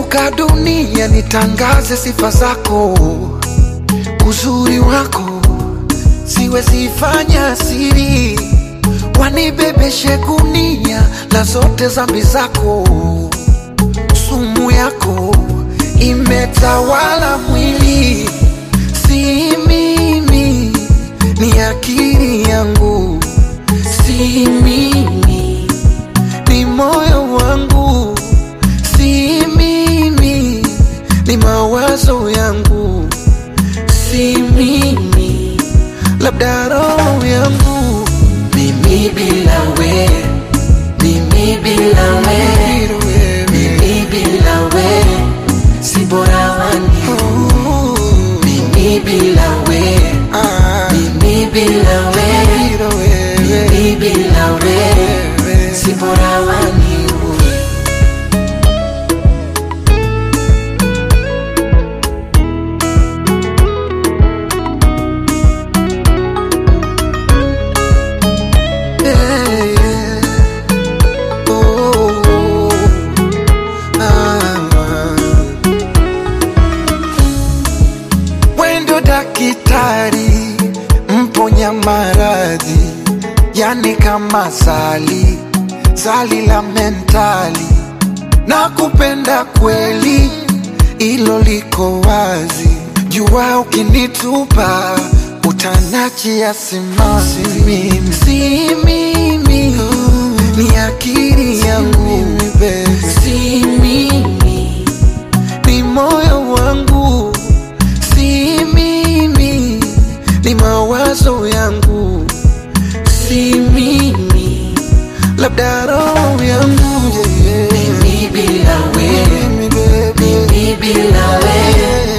nikizunguka dunia nitangaze sifa zako, uzuri wako siwezi fanya siri, wanibebeshe gunia la zote zambi zako, sumu yako imetawala mwili, si mimi, ni akili yangu, si mimi, ni moyo wangu, si mimi, ni mawazo yangu, si mimi, labda roho yangu, Mimi bila we, mimi bila we, mimi bila we, si bora wani. Oh, Mimi bila we, ah, mimi bila we, bila wewe, mimi bila we, wewe. si bora wani. Yeah, yeah. Oh, ah. Wendo dakitari mponya maradhi, yani kama zali zali la mentali, na kupenda kweli, ilo liko wazi. Jua ukinitupa utanachia simanzi, mimi si mimi, ni akili yangu, si mimi ni moyo wangu, si mimi, ni mawazo yangu, si mimi, labda roho yangu yeah, yeah. Mimi bila we, Mimi, baby. mimi bila we,